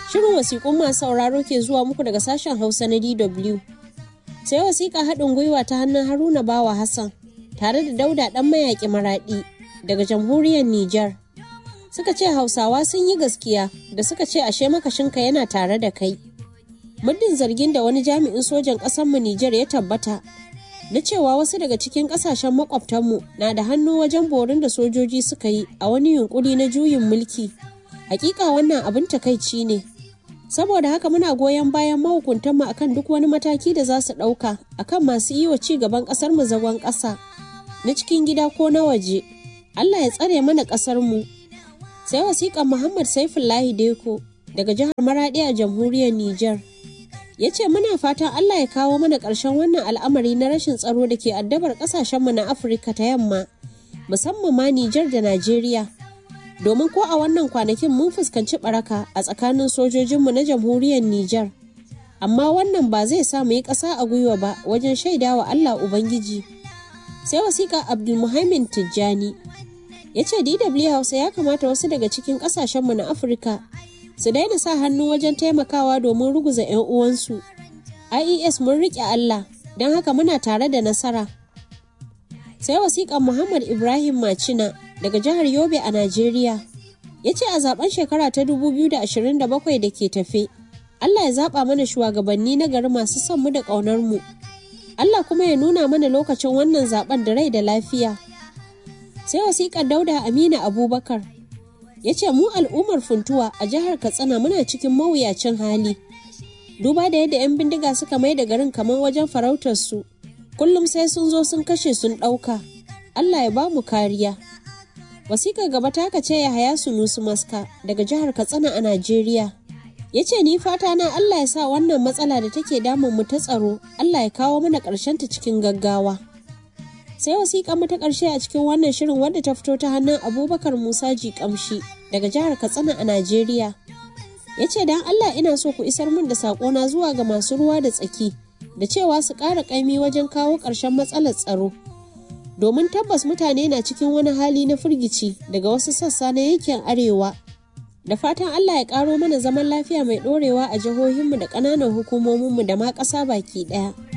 Shirin wasiƙun masu sauraro ke zuwa muku daga sashen Hausa na DW. Sai wasiƙa haɗin gwiwa ta hannun Haruna Bawa Hassan tare da Dauda ɗan mayaƙi maraɗi daga jamhuriyar Nijar. Suka ce Hausawa sun yi gaskiya da suka ce ashe makashinka yana tare da kai. Muddin zargin da wani jami'in sojan ƙasarmu Nijar ya tabbata na cewa wasu daga cikin ƙasashen makwabtanmu na da hannu wajen borin da sojoji suka yi a wani yunkuri na juyin mulki. Hakika wannan abin takaici ne. Saboda haka muna goyon bayan mahukuntanmu akan duk wani mataki da za su ɗauka akan masu yi wa ci gaban ƙasar mu zagon ƙasa na cikin gida ko na waje. Allah ya tsare mana ƙasar mu. Sai wasiƙan Muhammad Saifullahi Deko daga jihar Maraɗi a jamhuriyar Nijar. Ya ce muna fatan Allah ya kawo mana ƙarshen wannan al'amari na rashin tsaro da ke addabar ƙasashenmu na Afirka ta yamma, musamman ma Nijar da Najeriya. domin ko a wannan kwanakin mun fuskanci baraka a tsakanin sojojinmu na jamhuriyar Nijar. Amma wannan ba zai sa mu yi ƙasa a gwiwa ba wajen shaida wa Allah Ubangiji. Sai wasiƙa Abdulmuhaimin Tijjani ya ce DW Hausa ya kamata wasu daga cikin ƙasashenmu na Afirka su daina sa hannu wajen taimakawa domin ruguza 'yan uwansu. IES mun riƙe Allah, don haka muna tare da nasara. Sai wasiƙan Muhammad Ibrahim Macina daga jihar Yobe a Najeriya. Ya ce a zaben shekara ta 2027 da ke tafe, Allah ya zaɓa mana shugabanni na gari masu son mu da ƙaunar mu. Allah kuma ya nuna mana lokacin wannan zaben da rai da lafiya. Sai wasiƙar Dauda Amina Abubakar ya ce mu al'ummar funtuwa a jihar Katsina muna cikin mawuyacin hali. Duba da yadda 'yan bindiga suka mai da garin kamar wajen farautar su, kullum sai sun zo sun kashe sun ɗauka. Allah ya ba mu kariya. Wasikar gaba ta ce ya haya Sunusu Maska daga jihar Katsina a Najeriya. Ya ce ni fata na Allah ya sa wannan matsala da take damun mu ta tsaro, Allah ya kawo mana ƙarshen ta cikin gaggawa. Sai wasiƙa mu ta ƙarshe a cikin wannan shirin wadda ta fito ta hannun Abubakar Musa Jikamshi daga jihar Katsina a Najeriya. Ya ce dan Allah ina so ku isar min da saƙona zuwa ga masu ruwa da tsaki da cewa su ƙara ƙaimi wajen kawo ƙarshen matsalar tsaro. domin tabbas mutane na cikin wani hali na firgici daga wasu sassa na yankin arewa da fatan allah ya karo mana zaman lafiya mai dorewa a jihohinmu da ƙananan hukumominmu da ma ƙasa baki ɗaya